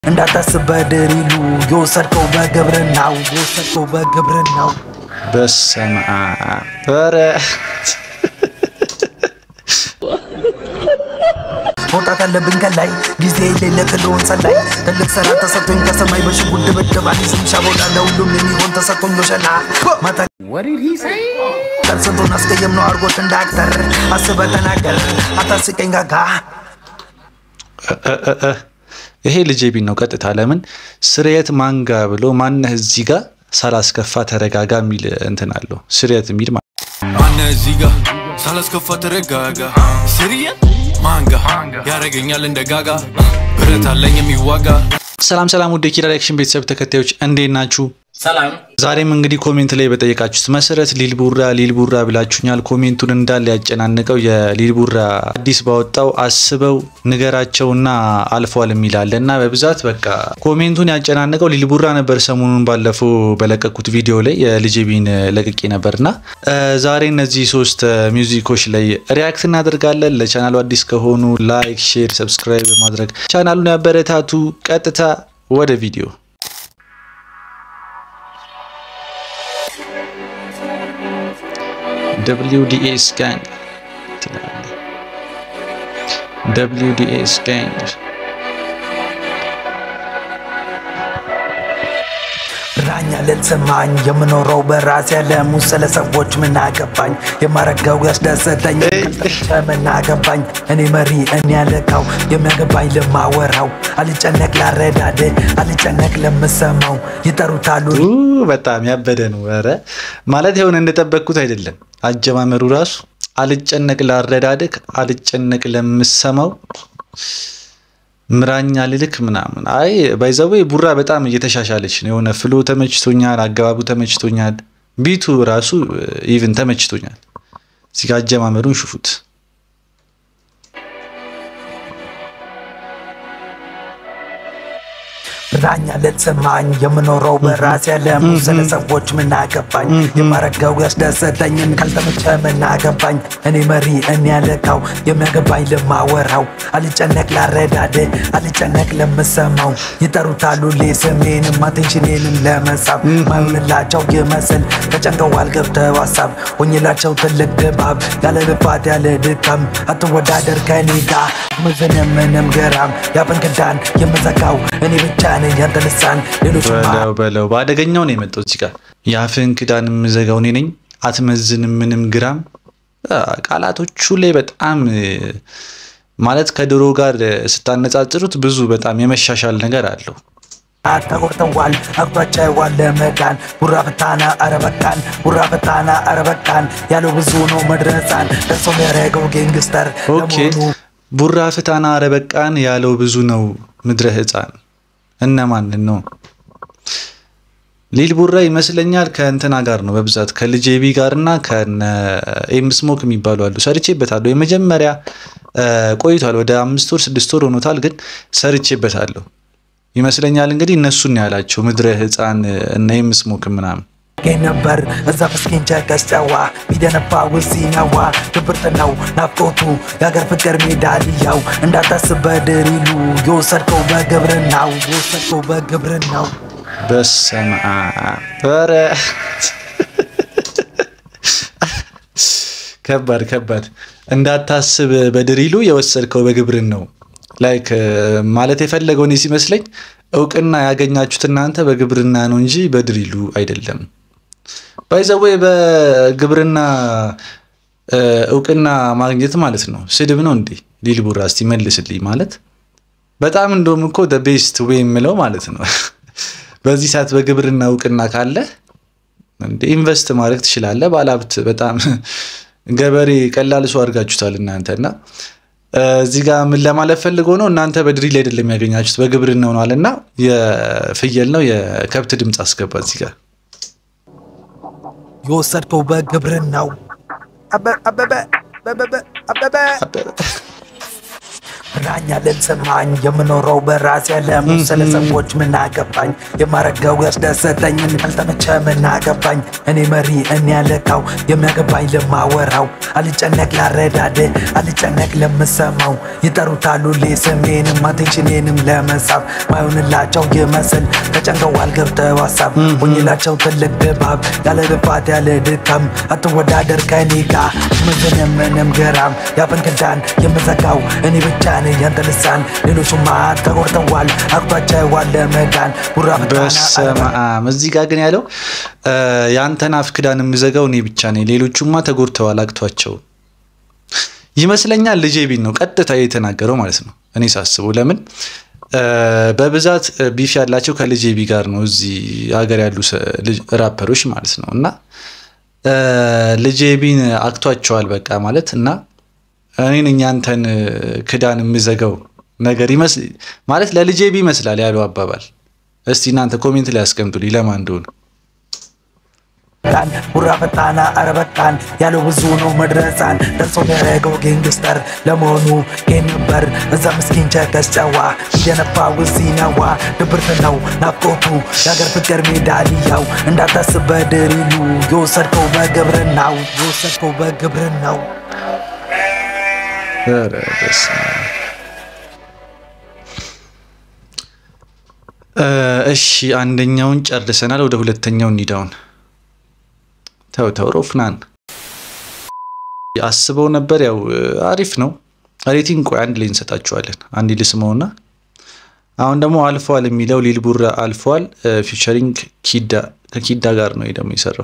እንዳታስብ በድሪሉ የወሰድከው በግብርናው የወሰድከው በግብርናው በስመ አብ ኧረ መውጣት አለብኝ ከላይ ጊዜ የሌለ ክልሆን ሰላይ ትልቅ ስራ ተሰጥቶኝ ከሰማይ በሽጉጥ ድብድብ አዲስም ሻቦላ ለሁሉም የሚሆን ተሰጥቶኝ ሎሸና ማታ ቀን ስንቱን አስቀየም ነው አርጎት እንደ አክተር አስበ ተናገር አታስቀኝ ጋጋ እ- እ- እ። ይሄ ልጄ ቢን ነው ቀጥታ ለምን ስርየት ማንጋ ብሎ ማነህ እዚህ ጋር ሳላስከፋ ተረጋጋ የሚል እንትን አለው ስርየት የሚል ማለት ማነ እዚህ ጋ ሳላስከፋ ተረጋጋ ስርየ ማንጋ ያረገኛል እንደ ጋጋ ብረት አለኝ የሚዋጋ ሰላም ሰላም ውድ የኪራ ሪያክሽን ቤተሰብ ተከታዮች እንዴት ናችሁ ሰላም ዛሬም እንግዲህ ኮሜንት ላይ በጠየቃችሁት መሰረት ሊልቡራ ሊልቡራ ብላችሁኛል ኮሜንቱን እንዳለ ያጨናንቀው የሊልቡራ አዲስ ባወጣው አስበው ንገራቸውና አልፏል የሚላለ እና በብዛት በቃ ኮሜንቱን ያጨናንቀው ሊልቡራ ነበር ሰሞኑን ባለፈው በለቀኩት ቪዲዮ ላይ የልጅቢን ለቅቄ ነበርና እ፣ ዛሬ እነዚህ ሶስት እ፣ ሚውዚኮች ላይ ሪያክት እናደርጋለን ለቻናሉ አዲስ ከሆኑ ላይክ ሼር ሰብስክራይብ በማድረግ ቻናሉን ያበረታቱ ቀጥታ ወደ ቪዲዮ WDS gang ትላለህ። WDS gang ራኛ ልትሰማኝ የምኖረው በራሴ ዓለም ውስጥ ስለ ሰዎች ምን አገባኝ የማረገው ያስደሰተኝ ምን አገባኝ እኔ መሪ እኔ ያለቃው የሚያገባኝ ለማወራው አልጨነቅ ላረዳድ አልጨነቅ ለምሰማው ይጠሩታሉ ኡ፣ በጣም ያበደ ነው። ኧረ ማለት የሆነ እንደጠበቅኩት አይደለም። አጀማመሩ ራሱ አልጨነቅ ላረዳድክ፣ አልጨነቅ ለምሰማው ምራኛ ልልክ ምናምን። አይ ባይዘዌ ቡራ በጣም እየተሻሻለች ነው። የሆነ ፍሎ ተመችቶኛል፣ አገባቡ ተመችቶኛል፣ ቢቱ ራሱ ኢቭን ተመችቶኛል። እዚህ ጋ አጀማመሩን ሽፉት። ራኛ ልትሰማኝ የምኖረው በራሴ ዓለም ውስጥ ስለ ሰዎች ምን አገባኝ የማረገው ያስደሰተኝን ካልተመቸ ምን አገባኝ እኔ መሪ እኔ ያለቃው የሚያገባኝ ለማወራው አልጨነቅ ላረዳድ አልጨነቅ ለምሰማው ይጠሩታሉ ሌ ስሜንም አቴንሽኔንም ለመሳብ ማይሆንላቸው ይመስል ተጨንቀዋል ገብተው ሀሳብ ሆኝላቸው ትልቅ ድባብ ያለ ልፋት ያለ ድካም አትወዳደር ከኔ ጋ ምንም ምንም ገራም ያፈን ክዳን የምዘጋው እኔ ብቻ ነኝ ያንተ ልሳን ሌሎች በለው በለው በአደገኛው ነው የመጣው እዚህ ጋር የአፍህን ክዳን የምዘጋው እኔ ነኝ አትመዝንም ምንም ግራም አ፣ ቃላቶቹ ላይ በጣም እ፣ ማለት ከድሮ ጋር እ፣ ስታነጻጽሩት ብዙ በጣም የመሻሻል ነገር አለው ተጎድተዋል አቅቷቸዋል ለመዳን ቡራ ፍታና አረበቃን ቡራ ፍታና አረበቃን ያለው ብዙ ነው መድረሳን ደርሶ የሚያደርገው ጌንግስተር ኦኬ ቡራ ፍታና አረበቃን ያለው ብዙ ነው ምድረ ህፃን እነማንን ነው ሊል ቡራ ይመስለኛል ከእንትና ጋር ነው በብዛት ከልጄቢ ጋር እና ከነ ኤምስሞክ የሚባሉ አሉ ሰርቼበታለሁ የመጀመሪያ እ፣ ቆይቷል ወደ አምስት ወር ስድስት ወር ሆኖታል ግን ሰርቼበታለሁ ይመስለኛል እንግዲህ እነሱን ነው ያላቸው ምድረ ህፃን እነ ኤምስሞክ ምናምን ጌ ነበር እዛ ምስኪን ቸከስ ጨዋ ሚደነባ ውሲነዋ ድብርት ነው ናፍቆቱ የሀገር ፍቅር ሜዳልያው እንዳታስብ በድሪሉ የወሰድከው በግብርናው የወሰድከው በግብርናው በስመ አብ ኧረ ከባድ ከባድ እንዳታስብ በድሪሉ የወሰድከው በግብርን ነው ላይክ ማለት የፈለገው እኔ ሲመስለኝ እውቅና ያገኛችሁት እናንተ በግብርና ነው እንጂ በድሪሉ አይደለም ባይዘዌ በግብርና እ፣ እውቅና ማግኘት ማለት ነው ስድብ ነው እንዴ ሊል ቡራ እስቲ መልስልኝ ማለት በጣም እንደውም እኮ ቤስት ዌይ የምለው ማለት ነው በዚህ ሰዓት በግብርና እውቅና ካለ እንደ ኢንቨስት ማድረግ ትችላለህ። ባለሀብት በጣም ገበሬ ቀላል ሰው አድርጋችሁታል እናንተ እና እ፣ እዚህ ጋር ምን ለማለት ፈልጎ ነው እናንተ በድሪል አይደለም ያገኛችሁት በግብርና ሆኗል እና የፍየል ነው የከብት ድምፅ አስገባ እዚህ ጋር የወሰድከው በግብርናው አበ- አበበ አበበ አበበ ያስፈራኛል ልሰማኝ የምኖረው በራሴ ዓለም ውስጥ ስለ ሰዎች ምን አገባኝ የማረገው ያስደሰተኝን ካልተመቸ ምን አገባኝ እኔ መሪ እኔ ያለካው የሚያገባኝ ለማወራው አልጨነቅ ላረዳድ አልጨነቅ ለምሰማው ይጠሩታሉ ሌ ስሜንም አቴንሽኔንም ለመሳብ ማይሆንላቸው ይመስል ተጨንቀዋል ገብተው ሀሳብ ሆኝላቸው ትልቅ ድባብ ያለ ልፋት ያለ ድካም አትወዳደር ከኔ ጋ ምንም ምንም ግራም ያፈን ክዳን የምዘጋው እኔ ብቻ ነኝ ያንተ ልሳን ሌሎቹማ ተጎድተዋል አቅቷቸዋል ለመዳን ቡራ በስመ አብ እዚህ ጋር ግን ያለው የአንተን አፍ ክዳን የምዘጋው እኔ ብቻ ነኝ፣ ሌሎቹማ ተጎድተዋል አግቷቸው ይመስለኛል። ልጄ ቢን ነው ቀጥታ የተናገረው ማለት ነው። እኔ ሳስበው ለምን በብዛት ቢፍ ያላቸው ከልጄ ቢ ጋር ነው እዚህ ሀገር ያሉ ራፐሮች ማለት ነው። እና ልጄ ቢን አግቷቸዋል በቃ ማለት እና እኔ ነኝ ያንተን ክዳን የምዘጋው ነገር ማለት ለልጄ ቢ ይመስላል ያለው አባባል። እስቲ እናንተ ኮሜንት ላይ ያስቀምጡልኝ ለማን እንደሆነ። ቡራ ፈጣና አረበቃን ያለው ብዙ ነው መድረሳን ደርሶ ያደረገው ጌንግስተር ለመሆኑ ጌን ነበር እዛ ምስኪን ቸከስ ጨዋ እየነፋ ውሲነዋ ድብርት ነው ናፍቆቱ የአገር ፍቅር ሜዳልያው እንዳታስብ በድሪሉ የወሰድከው በግብርናው የወሰድከው በግብርናው ኧረ በስመ አብ። እሺ አንደኛውን ጨርሰናል። ወደ ሁለተኛው እንሂዳውን። ተው ተው ሮፍናን አስበው ነበር። ያው አሪፍ ነው። ሬቲንግ ቆይ አንድ ላይ እንሰጣችኋለን። አንድ ልስመውና አሁን ደግሞ አልፏል የሚለው ሊል ቡራ አልፏል። ፊቸሪንግ ኪዳ ከኪዳ ጋር ነው ደግሞ የሰራው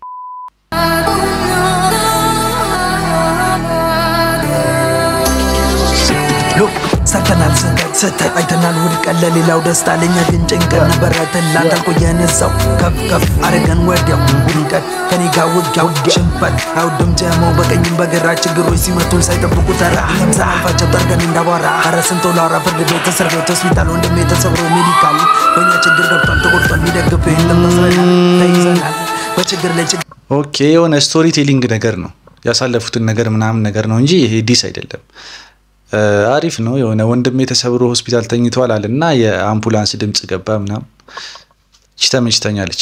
ሰርተናል ስህተት ስህተት አይተናል ውድቀት ለሌላው ደስታ ለኛ ግን ጭንቀት ነበረ ትላንት አልቆየን ሰው ከፍ ከፍ አረገን ወዲያው ውድቀት ከኔ ጋር ውጊያው ሽንፈት አይወድም ጀሞ በቀኝም በግራ ችግሮች ሲመቱን ሳይጠብቁ ተራ ለምሳ አልፋቸው ጠርገን እንዳቧራ ኧረ ስንት ላውራ ፍርድ ቤት እስር ቤት ሆስፒታል ወንድሜ ተሰብሮ ሜዲካል በእኛ ችግር ገብቷል ተጎድቷል የሚደግፍ የለም ታስረናል ተይዘናል በችግር ላይ ችግር ኦኬ የሆነ ስቶሪ ቴሊንግ ነገር ነው ያሳለፉትን ነገር ምናምን ነገር ነው እንጂ ይሄ ዲስ አይደለም። አሪፍ ነው። የሆነ ወንድሜ ተሰብሮ ሆስፒታል ተኝተዋል አለ እና የአምቡላንስ ድምፅ ገባ ምናምን ይች ተመችተኛለች።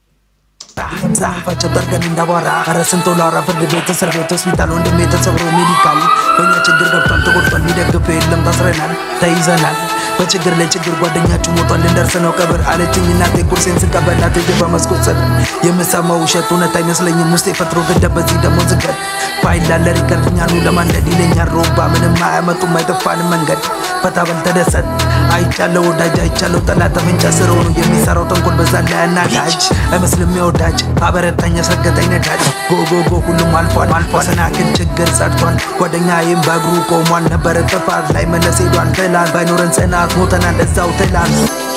ዛፋቸው ጠርገን እንዳቧራ ኧረ ስንት ላውራ ፍርድ ቤት እስር ቤት ሆስፒታል ወንድሜ ተሰብሮ ሜዲካል በእኛ ችግር ገብቷል ተጎድቷል የሚደግፍ የለም ታስረናል ተይዘናል በችግር ላይ ችግር ጓደኛችሁ ሞቷል ልንደርስ ነው ቀብር አለችኝ እናቴ ቁርሴን ስቀበላት እጅ በመስኮት ስር የምሰማው ውሸት እውነት አይመስለኝም ውስጤ ፈጥሮ ገደብ በዚህ ደግሞ ዝገት ፋይል ላለ ሪከርድ እኛኑ ለማንደድ ይለኛል ሮባ ምንም አያመጡም አይጠፋንም መንገድ ፈታ በል ተደሰት አይቻለው ወዳጅ አይቻለው ጠላት ተፈንጫ ስር ሆኖ የሚሰራው ተንኮል በዛ ላይ አናዳጅ አይመስልም የወዳጅ አበረታኝ ያሰገጠኝ ነዳጅ ጎጎጎ ሁሉም አልፏል መሰናክል ችግር ጸድቷል ጓደኛዬም በእግሩ ቆሟል ነበረ ጥፋት ላይ መለስ ሄዷል ትላል ባይኖረን ጽናት ሞተናል እዛው ትላል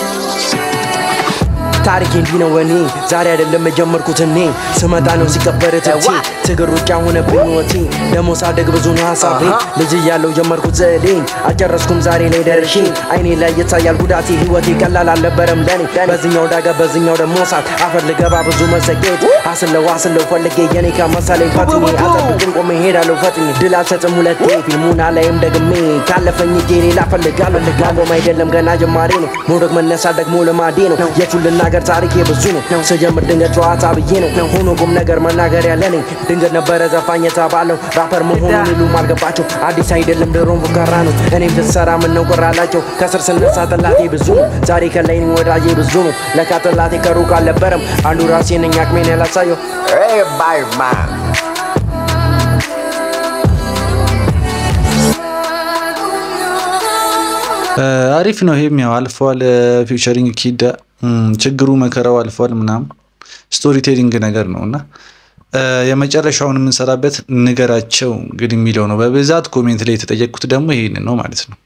ታሪክ እንዲህ ነው እኔ ዛሬ አይደለም የጀመርኩት እኔ ስመጣ ነው ሲቀበር ትቼ ትግር ሩጫ ሆነብኝ ሕይወቴ ደግሞ ሳደግ ብዙ ነው ሀሳቤ ልጅ እያለው ጀመርኩት ዘዴን አልጨረስኩም ዛሬ ላይ ደርሼ አይኔ ላይ ይታያል ጉዳቴ ሕይወቴ ቀላል አልነበረም ለኔ በዚኛው ዳገ በዚኛው ደግሞ ሳት አፈር ልገባ ብዙ መዘጌት አስለው አስለው ፈልጌ የኔ ከመሳለኝ ፈጥኜ አጠብቅን ቆሜ ሄዳለሁ ፈጥኜ ድል አልሰጥም ሁለቴ ፊልሙን አላይም ደግሜ ካለፈኝ እጄ ሌላ ፈልጋለሁ ማቆም አይደለም ገና ጀማሪ ነው መውደቅ መነሳት ደግሞ ልማዴ ነው የቱን ልናገር ታሪኬ ብዙ ነው ስጀምር ድንገት ጨዋታ ብዬ ነው ሆኖ ቁም ነገር መናገር ያለ ነኝ ድንገት ነበረ ዘፋኝ የተባለው ራፐር መሆኑን ሁሉም አልገባቸው አዲስ አይደለም ድሮም ፉከራ ነው እኔም ስትሰራ ምነው ቅር አላቸው ከስር ስነሳ ጠላቴ ብዙ ነው ዛሬ ከላይ ነኝ ወዳጄ ብዙ ነው ለካ ጠላቴ ከሩቅ አልነበረም አንዱ ራሴ ነኝ አቅሜን ያላሳየው Everybody, man. አሪፍ ነው። ይሄም ያው አልፏል። ፊውቸሪንግ ኪዳ ችግሩ መከራው አልፏል ምናምን ስቶሪ ቴሊንግ ነገር ነው እና የመጨረሻውን የምንሰራበት ንገራቸው እንግዲህ የሚለው ነው። በብዛት ኮሜንት ላይ የተጠየቅኩት ደግሞ ይሄንን ነው ማለት ነው።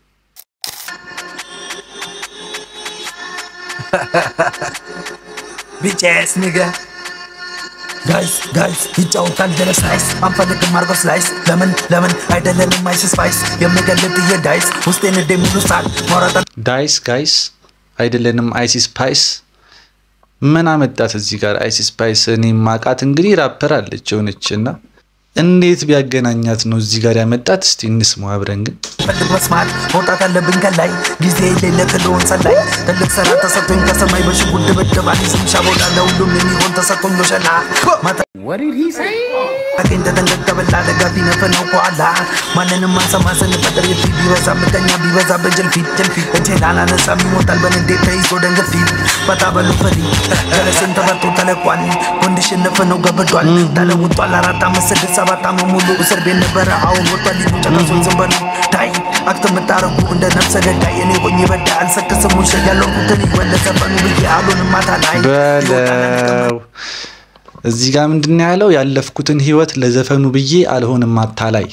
ቢቼስ ንገ ጋይስ ጋይስ ይጫወታል ጀለስ ናይስ አንፈልግም አርጎ ስላይስ ለምን ለምን አይደለንም አይስ ስፓይስ የምገልጥ የዳይስ ውስጤን እንደሚሉ ሳል ማውራጣ ዳይስ ጋይስ አይደለንም አይሲ ስፓይስ ምን አመጣት እዚህ ጋር አይሲ ስፓይስ? እኔ ማቃት እንግዲህ ራፐር አለች የሆነች እና እንዴት ቢያገናኛት ነው እዚህ ጋር ያመጣት? እስቲ እንስማው አብረን ግን ፈልግ መስማት መውጣት አለብኝ ከላይ ጊዜ የሌለ ክልሆን ሰላይ ትልቅ ስራ ተሰጥቶኝ ከሰማይ በሽጉጥ ድብድብ አዲስ ምሻ ቦታ ለሁሉም የሚሆን ተሰጥቶኝ በሸላ ማታ አገኝ ተጠንቀቅ ደጋፊ ነፈነው ከኋላ ማንንም አንሰማ ስንፈጥር የፊት ቢበዛ ምቀኛ ቢበዛ በጀልፊት ጀልፊት እጄን አላነሳም ይሞታል በንዴት ተይዞ ደንገፊት በጣ በሉ ፈሪ ጀለስን ተፈቶ ተለቋል ኮንዲሽን ነፈነው ገብዷል ተለውጧል አራት አምስት ስድስት ሰባት ዓመት ሙሉ እስር ቤት ነበረ አሁን ወጥቷል ሊሉ ጨረሱን ዝም በሉ ዳይ አክት የምታረጉ እንደ ነፍሰ ገዳይ እኔ ሆኜ በዳ አልሰክስም ውሸ ያለኩትን ይወለሰበኑ ብዬ አሉንም ማታ ላይ በለው እዚህ ጋር ምንድን ነው ያለው? ያለፍኩትን ህይወት ለዘፈኑ ብዬ አልሆንም አታላይ።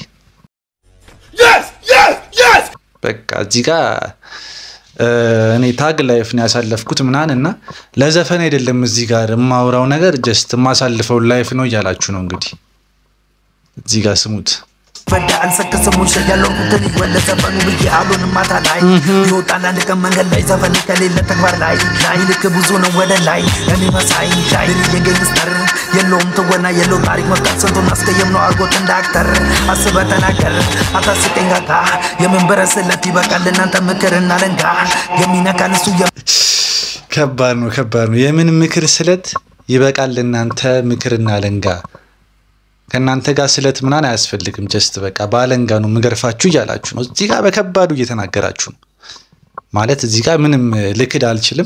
በቃ እዚህ ጋር እኔ ታግ ላይፍ ነው ያሳለፍኩት ምናምን እና ለዘፈን አይደለም እዚህ ጋር የማውራው ነገር ጀስት የማሳልፈው ላይፍ ነው እያላችሁ ነው እንግዲህ እዚህ ጋር ስሙት። በዳ አልሰክስም ውሸ ያለኩትን ይወለሰበኑ ብዬ አሉንም ማታ ላይ ይወጣል አንድ ቀን መንገድ ላይ ዘፈን ከሌለ ተግባር ላይ ላይ ልክ ብዙ ነው ወደ ላይ እኔ መሳይ ላይ የገንስተር የለውም ትወና የለው ታሪክ መፍታት ስንቱን አስቀየም ነው አርጎት እንደ አክተር አስበ ተናገር አታስቀኝ ጋጋ የመንበረ ስለት ይበቃል እናንተ ምክርና ለንጋ የሚነካን እሱ ከባድ ነው፣ ከባድ ነው። የምን ምክር ስለት ይበቃል እናንተ ምክርና ለንጋ ከእናንተ ጋር ስለት ምናን አያስፈልግም። ጀስት በቃ በአለንጋ ነው ምገርፋችሁ እያላችሁ ነው። እዚህ ጋር በከባዱ እየተናገራችሁ ነው ማለት እዚህ ጋር ምንም ልክድ አልችልም።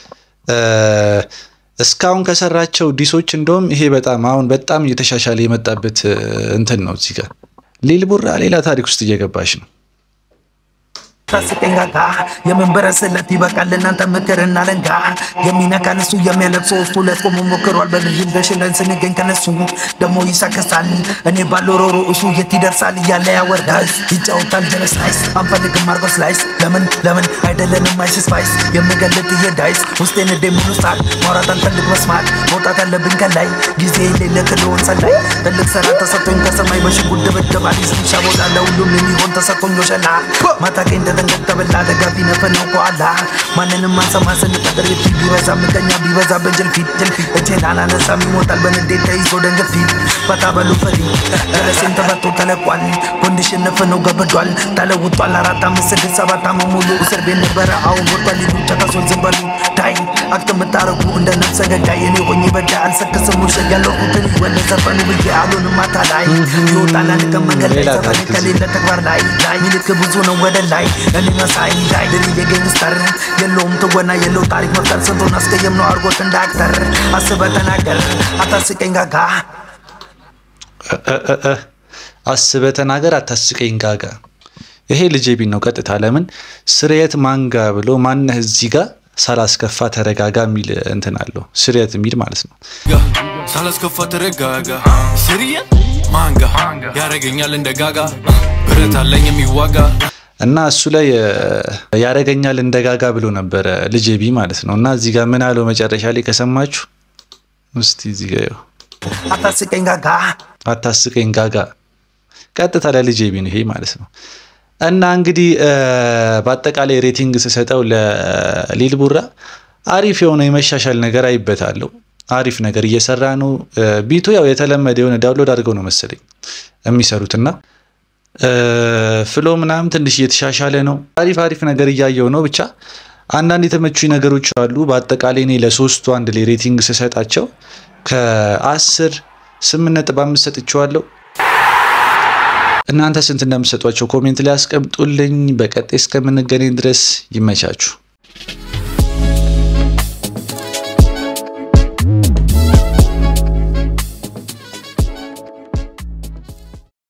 እስካሁን ከሰራቸው ዲሶች እንደውም ይሄ በጣም አሁን በጣም እየተሻሻለ የመጣበት እንትን ነው። እዚህ ጋር ሊል ቡራ ሌላ ታሪክ ውስጥ እየገባች ነው። ታስቀኝ ጋጋ የመንበረ ስለት ይበቃል እናንተ ምክርና ለንጋ የሚነካን እሱ የሚያለቅሰው እሱ ለቆሞ ሞክሯል በግዥም ገሽለን ስንገኝ ከነሱ ደግሞ ይሳከሳል እኔ ባለው ሮሮ እሱ የት ይደርሳል እያለ ያወርዳል ይጫወታል ጀለስ ናይስ አንፈልግም ማርጎስ ላይስ ለምን ለምን አይደለንም አይስ ስፓይስ የምገልጥ እየዳይስ ውስጤን እዴ ሙሉ ሳል ማውራት አልፈልግ መስማት መውጣት አለብኝ ከላይ ጊዜ የሌለ ክልሆን ሰላይ ትልቅ ስራ ተሰጥቶኝ ከሰማይ በሽጉጥ ድብድብ አዲስ ምሻ ቦታ ለሁሉም የሚሆን ተሰጥቶኝ ሎሸላ ማታ ቀኝ ተጠንቀቅ ተበላ ደጋፊ ነፈነው ከኋላ ማንንም አንሰማ ስንፈጥር የፊት ቢበዛ ምቀኛ ቢበዛ በጀልፊት ጀልፊት እጄን አላነሳም ይሞታል በንዴት ተይዞ ደንገፊት በታ በሉ ፈሪ ጀለሴን ተፈቶ ተለቋል ኮንዲሽን ነፈነው ገብዷል ተለውጧል አራት አምስት ስድስት ሰባት ዓመት ሙሉ እስር ቤት ነበረ አሁን ወጥቷል ሊሉ ጨረሶን ዝም በሉ ዳይ አክት የምታረጉ እንደ ነፍሰ ገዳይ እኔ ሆኜ በዳ አልሰክስም ውሸት ያለኩትን ይወለድ ዘፈኑ ብዬ አሉንም ማታ ላይ ይወጣል አንድ ቀን መንገድ ላይ ሌላ ዘፈን ታሪክ ከሌለ ተግባር ላይ ላይ ይልክ ብዙ ነው ወደ ላይ እኔ መሳይ ላይ ድል የገንስተር የለውም ትወና የለው ታሪክ መፍጠር ስንቱን አስቀየም ነው አርጎት እንደ አክተር አስበ ተናገር አታስቀኝ ጋጋ እ- እ- እ- አስበ ተናገር አታስቀኝ ጋጋ። ይሄ ልጄ ቢን ነው ቀጥታ። ለምን ስርየት ማንጋ ብሎ ማነህ እዚህ ጋር ሳላስከፋ ተረጋጋ የሚል እንትን አለው። ስርየት የሚል ማለት ነው። ሳላስከፋ ተረጋጋ ስርየት ማንጋ ያረገኛል እንደ ጋጋ ብረት አለኝ የሚዋጋ እና እሱ ላይ እ፣ ያረገኛል እንደ ጋጋ ብሎ ነበረ ልጄ ቢ ማለት ነው። እና እዚህ ጋር ምን አለው መጨረሻ ላይ ከሰማችሁ እስቲ እዚህ ጋር ይኸው፣ አታስቀኝ ጋጋ አታስቀኝ ጋጋ ቀጥታ ለልጄ ቢ ነው ይሄ ማለት ነው። እና እንግዲህ እ፣ በአጠቃላይ ሬቲንግ ስሰጠው ለሊል ቡራ አሪፍ የሆነ የመሻሻል ነገር አይበታለሁ። አሪፍ ነገር እየሰራ ነው። እ፣ ቢቱ ያው የተለመደ የሆነ ዳውንሎድ አድርገው ነው መሰለኝ የሚሰሩትና ፍሎ ምናምን ትንሽ እየተሻሻለ ነው። አሪፍ አሪፍ ነገር እያየው ነው። ብቻ አንዳንድ የተመቹኝ ነገሮች አሉ። በአጠቃላይ እኔ ለሶስቱ አንድ ላይ ሬቲንግ ስሰጣቸው ከአስር ስምንት ነጥብ አምስት ሰጥቼዋለሁ። እናንተ ስንት እንደምሰጧቸው ኮሜንት ላይ አስቀምጡልኝ። በቀጣይ እስከምንገናኝ ድረስ ይመቻችሁ።